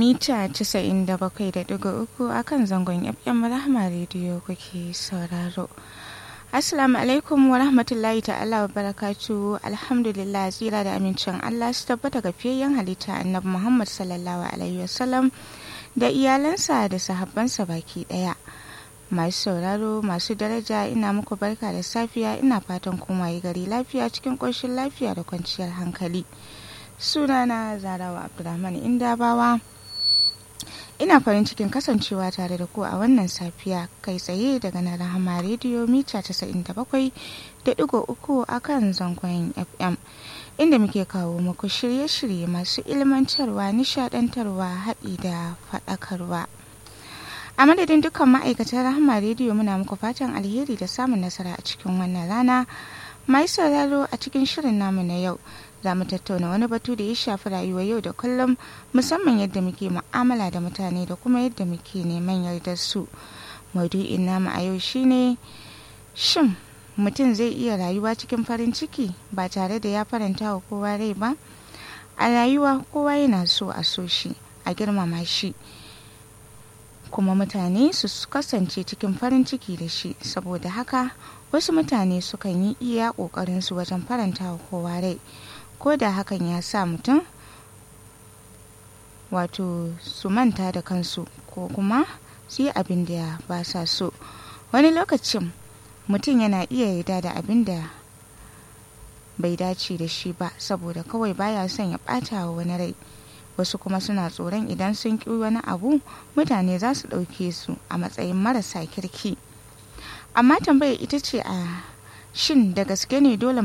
mita 97.3 a kan zangon FM Rahama Radio kuke sauraro. Assalamu alaikum wa rahmatullahi ta'ala wa barakatu alhamdulillah tsira da amincin Allah su tabbata ga fiyayyen halitta annabi Muhammad sallallahu alaihi wasallam da iyalansa da sahabbansa baki daya. Masu sauraro masu daraja ina muku barka da safiya ina fatan kuma yi gari lafiya cikin ƙoshin lafiya da kwanciyar hankali. Sunana Zarawa Abdulrahman Indabawa. ina farin cikin kasancewa tare da ku a wannan safiya kai tsaye daga na rahama rediyo mita 97.3 a kan zangon fm inda muke kawo muku shirye-shirye masu ilmantarwa nishadantarwa haɗi da faɗakarwa a madadin dukkan ma'aikatan rahama rediyo muna muku fatan alheri da samun nasara a cikin wannan rana mai sauraro a cikin shirin namu na yau za mu tattauna wani batu da ya shafi rayuwar yau da kullum musamman yadda muke mu'amala da mutane da kuma yadda muke neman yardar su maudu'in namu a yau shine shin mutum zai iya rayuwa cikin farin ciki ba tare da ya faranta wa kowa rai ba a rayuwa kowa yana so a so shi a girmama shi kuma mutane su kasance cikin farin ciki da shi saboda haka wasu mutane sukan yi iya ƙoƙarinsu wajen faranta wa kowa rai ko da hakan ya sa mutum wato su manta da kansu ko kuma su yi abin da ba sa so wani lokacin mutum yana iya yarda da abin da bai dace da shi ba saboda kawai baya son ya ɓata wa wani rai wasu kuma suna tsoron idan sun ƙi wani abu mutane za su ɗauke su a matsayin marasa kirki amma tambayar ita ce a shin da gaske ne dole